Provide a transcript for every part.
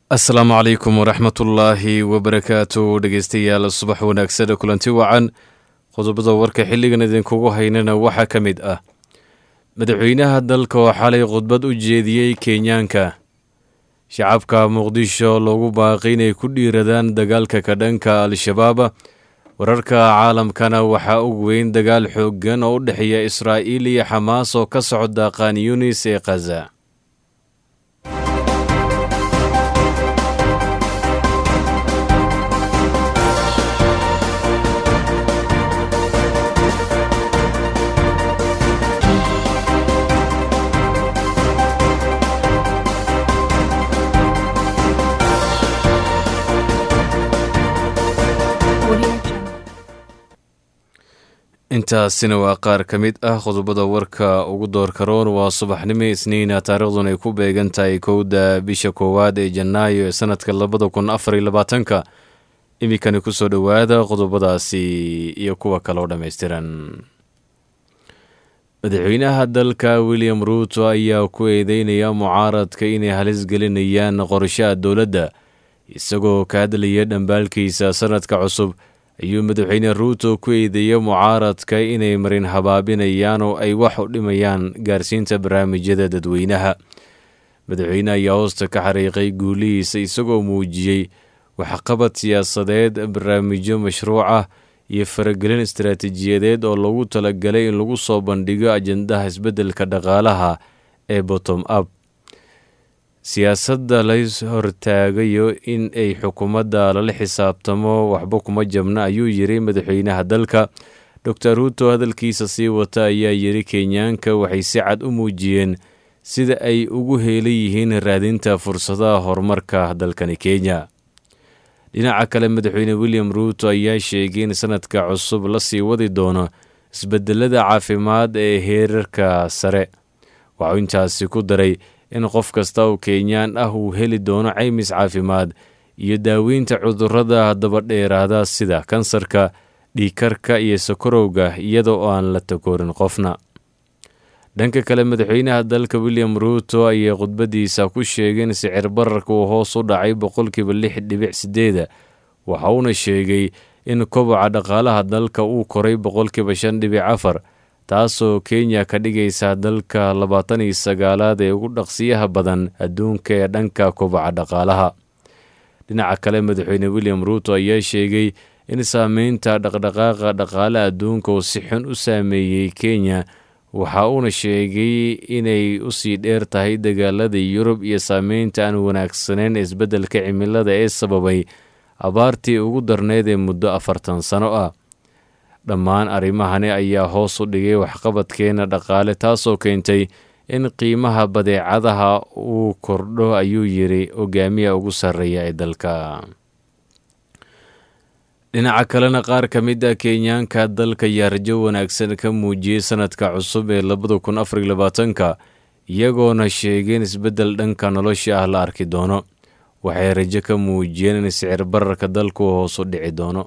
asalaamu calaykum waraxmatullaahi wabarakaatu dhegeystayaal subax wanaagsan kulanti wacan qodobada warka xilligan idinkugu haynana waxaa ka mid ah madaxweynaha dalka oo xalay khudbad u jeediyey kenyaanka shacabka muqdisho loogu baaqay inay ku dhiiradaan dagaalka ka dhanka al-shabaab wararka caalamkana waxaa og weyn dagaal xooggan oo u dhexeeya israa'iil iyo xamaas oo ka socda qaan yunis ee khaza intaasina waa qaar ka mid ah qodobada warka ugu doorkaroon waa subaxnimo isniina taariikhdun ay ku beegan tahay kowda bisha koowaad ee janaayo ee sanadka labada kun afariyo labaatanka iminkani kusoo dhowaada qodobadaasi iyo kuwa kale oo dhammaystiran madaxweynaha dalka william ruuto ayaa ku eedeynaya mucaaradka inay halis gelinayaan qorshaha dowladda isagoo ka hadlaya dhambaalkiisa sanadka cusub ayuu madaxweyne ruuto ku eedeeyey mucaaradka inay marin habaabinayaan oo ay wax u dhimayaan gaarsiinta barnaamijyada dadweynaha madaxweyne ayaa hoosta ka xariiqay guulihiisa isagoo muujiyey waxqabad siyaasadeed barnaamijyo mashruuc ah iyo faragelin istaraatiijiyadeed oo loogu talagalay in lagu soo bandhigo ajendaha isbeddelka dhaqaalaha ee bottom up siyaasadda lays hortaagayo in ay xukuumadda lala xisaabtamo waxba kuma jabna ayuu yiri madaxweynaha dalka dor ruuto hadalkiisa sii wata ayaa yiri kenyaanka waxay si cad u muujiyeen sida ay ugu heelan yihiin raadinta fursadaha horumarka dalkani kenya dhinaca kale madaxweyne william ruuto ayaa sheegay in sanadka cusub la sii wadi doono isbedelada caafimaad ee heerarka sare waxuu intaasi ku daray in qof kasta oo kenyaan ah uu heli doono caymis caafimaad iyo daaweynta cudurrada dabadheeraada sida kansarka dhiikarka iyo sokorowga iyada oo aan la takoorin qofna dhanka kale madaxweynaha dalka william ruuto ayaa khudbadiisa ku sheegay in sicir bararka uu hoos u dhacay boqolkiiba lix dhibic sideeda waxa uuna sheegay in koboca dhaqaalaha dalka uu koray boqolkiiba shan dhibic afar taasoo kenya ka dhigaysa dalka labaatan iyo sagaalaad ee ugu dhaqsiyaha badan adduunka ee dhanka kobaca dhaqaalaha dhinaca kale madaxweyne william ruuto ayaa sheegay in saameynta dhaqdhaqaaqa dhaqaalaha adduunka uu si xun u saameeyey kenya waxa uuna sheegay inay usii dheer tahay dagaalada yurub iyo saameynta aan wanaagsaneyn ee isbeddelka cimilada ee sababay abaartii ugu darneyd ee muddo afartan sano ah dhammaan arrimahani ayaa hoos u dhigay waxqabadkeena dhaqaale taasoo keentay in qiimaha badeecadaha uu kordho ayuu yiri hogaamiya ugu sarreeya ee dalka dhinaca kalena qaar ka mid a kenyaanka dalka ayaa rajo wanaagsan ka muujiyey sanadka cusub ee labada kun afariyo labaatanka iyagoona sheegay in isbeddel dhanka nolosha ah la arki doono waxay rajo ka muujiyeen in sicir bararka dalku hoos u dhici doono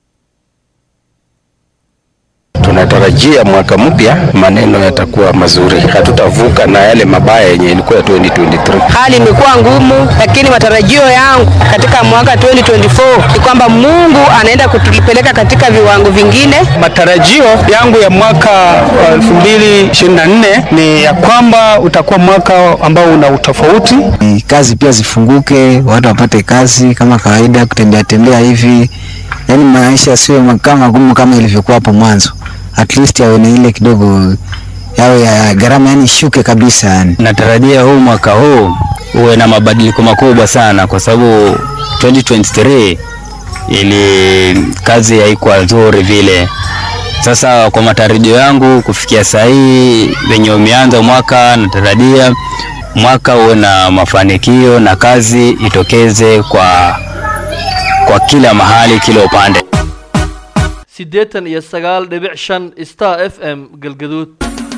Tunatarajia mwaka mpya maneno yatakuwa mazuri, hatutavuka na yale mabaya yenye ilikuwa 2023. Hali imekuwa ngumu, lakini matarajio yangu katika mwaka 2024 ni kwamba Mungu anaenda kutupeleka katika viwango vingine. Matarajio yangu ya mwaka wa 2024 ni ya kwamba utakuwa mwaka ambao una utofauti. Kazi pia zifunguke, watu wapate kazi kama kawaida, kutembea tembea hivi, yaani maisha sio kama magumu kama ilivyokuwa hapo mwanzo at least yawe na ile kidogo yawe ya gharama yani shuke kabisa yani. Natarajia huu mwaka huu uwe na mabadiliko makubwa sana, kwa sababu 2023 ili kazi haikuwa nzuri vile. Sasa kwa matarajio yangu kufikia saa hii venye umeanza mwaka, natarajia mwaka uwe na mafanikio na kazi itokeze kwa kwa kila mahali, kila upande. siddeetan iyo sagaal dhibic shan star f m galgaduud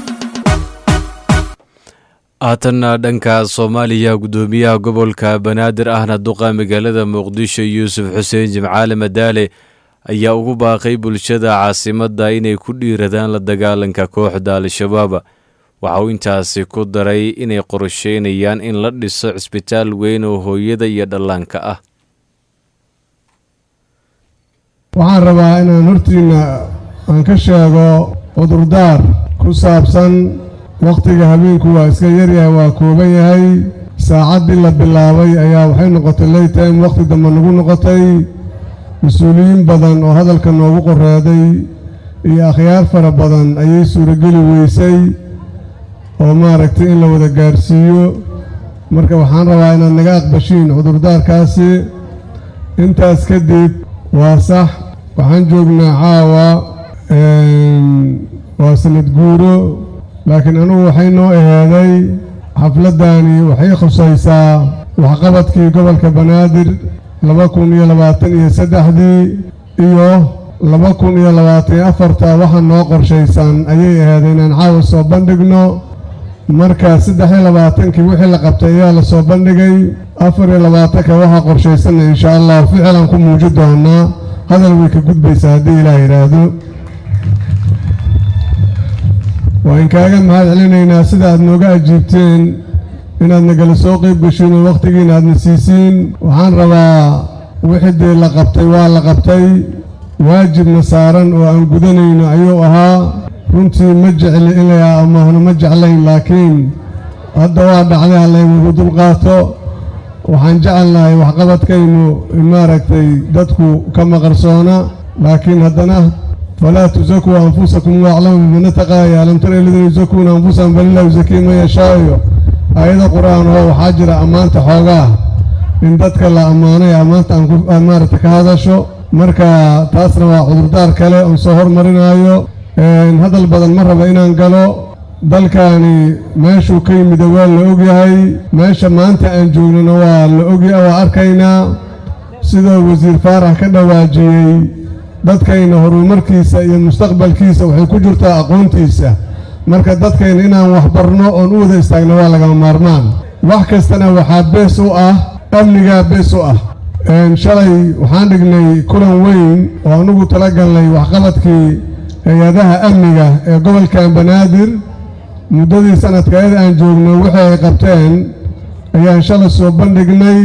haatanna dhanka soomaaliya guddoomiyaha gobolka banaadir ahna duqa magaalada muqdisho yuusuf xuseen jimcaale madaale ayaa ugu baaqay bulshada caasimadda inay ku dhiiradaan la dagaalanka kooxda al-shabaab waxa uu intaasi ku daray inay qorsheynayaan in la dhiso cisbitaal weyn oo hooyada iyo dhallaanka ah waxaan rabaa inaan hortiinna aan ka sheego cudurdaar ku saabsan wakhtiga habeenku waa iska yaryahay waa kooban yahay saacaddii la bilaabay ayaa waxay noqotay laytime wakhti dambe nagu noqotay mas-uuliyiin badan oo hadalka noogu qoreeday iyo akhyaar fara badan ayay suurogeli weysay oo maaragtay in la wada gaarsiiyo marka waxaan rabaa inaad naga aqbashiin cudurdaarkaasi intaas kadib waa sax waxaan joognaa caawa waa sanad guuro laakiin anugu waxay noo ahaaday xafladdaani waxay khusaysaa waxqabadkii gobolka banaadir laba kun iyo labaatan iyo saddexdii iyo laba kun iyo labaatan iyo afarta waxa noo qorshaysan ayay ahaaday inaan caawa soo bandhigno marka saddex iyo labaatankii wixii la qabtay ayaa la soo bandhigay afar iyo labaatanka waxaa qorshaysanna insha allah ficilan ku muuji doonaa hadal way ka gudbaysaa haddii ilaah yidhaahdo waan kaaga mahad celinaynaa sida aad nooga ajiibteen inaad nagala soo qayb gashiin oo wakhtigiina aadna siisiin waxaan rabaa wixii dee la qabtay waa la qabtay waajibna saaran oo aan gudanayno ayuu ahaa runtii ma jecli in la amaahno ma jeclayn laakiin hadda waa dhacday hallaynagu dulqaato waxaan jecelnahay waxqabadkaynu maaragtay dadku ka maqarsoona laakiin haddana falaa tusakuu anfusakum waaclamu bimana taqaaya alam tara aladiina yusakuuna anfusahum balillah yusakii man yashaayo aayada qur-aan oo waxaa jira ammaanta xoogaa in dadka la ammaanay ammaanta aan maaragta ka hadasho marka taasna waa cudurdaar kale oon soo hormarinaayo hadal badan ma raba inaan galo dalkaani meeshuu ka yimida waa la ogyahay meesha maanta aan joognana waa la ogya waa arkaynaa sidoo wasiir faarax ka dhawaajiyey dadkayna horumarkiisa iyo mustaqbalkiisa waxay ku jirtaa aqoontiisa marka dadkayna inaan waxbarno oon u wada istaagno waa lagama maarmaan wax kastana waxaa bees u ah amnigaa bees u ah shalay waxaan dhignay kulan weyn oo anugu tala galnay waxqabadkii hay-adaha amniga ee gobolkan banaadir muddadii sanadkaeeda aan joogno wixii ay qabteen ayaan shalay soo bandhignay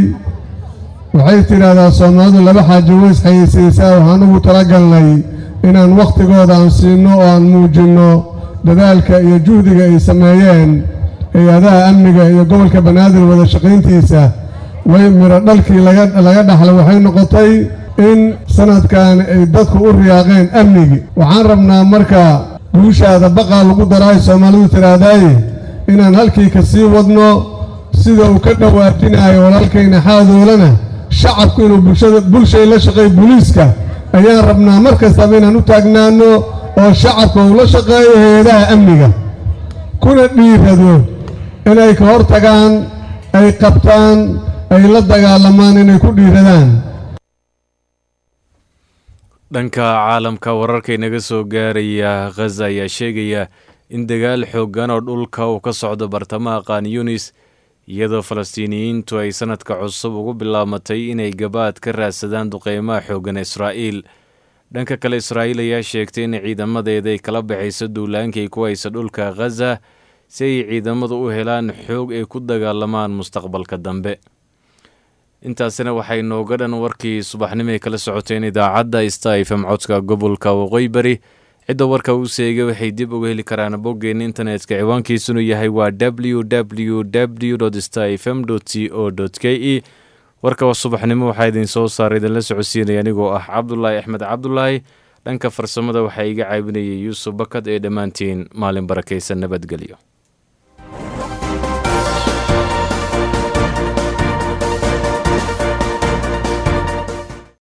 waxay tidhaahdaa soomaalidu laba xaajo weys xayeysiisaa waxaan ugu talagalnay inaan wakhtigooda aan siinno oo aan muujinno dadaalka iyo juhdiga ay sameeyeen hay-adaha amniga iyo gobolka banaadir wada shaqayntiisa way midho dhalkii laga dhaxlay waxay noqotay in sanadkan ay dadku u riyaaqeen amnigi waxaan rabnaa marka guushaada baqaa lagu daraayo soomaalidu tidhaahdaaye inaan halkii ka sii wadno sida uu ka dhawaajinayo walaalkayna xaadoolana shacabku inuu bulshada bulshay la shaqeeyo booliiska ayaan rabnaa mar kastaba inaan u taagnaano oo shacabka uu la shaqeeyo hay-adaha amniga kuna dhiirado inay ka hor tagaan ay qabtaan ay la dagaalamaan inay ku dhiiradaan dhanka caalamka wararka inaga soo gaaraya khaza ayaa sheegaya in dagaal xooggan oo dhulka uu ka socdo bartamaha qaan yunis iyadoo falastiiniyiintu ay sanadka cusub ugu bilaabatay inay gabaad ka raadsadaan duqeymaha xooggan israa'iil dhanka kale israa'iil ayaa sheegtay in ciidamadeeda ay kala baxayso duulaankay ku haysa dhulka khaza si ay ciidamadu u helaan xoog ay ku dagaalamaan mustaqbalka dambe intaasina waxay nooga dhan warkii subaxnimo ay kala socoteen idaacadda sta fm codka gobolka waqooyi bari cidda warka uu seegay waxay dib uga heli karaan boggeenna internetka ciwaankiisunu yahay waa w w w sta fm c o k e warka subaxnimo waxaa idin soo saaray idinla socodsiinaya anigoo ah cabdulaahi axmed cabdulaahi dhanka farsamada waxaa iga caawinayay yuusuf bakad ee dhammaantiin maalin barakaysan nabadgelyo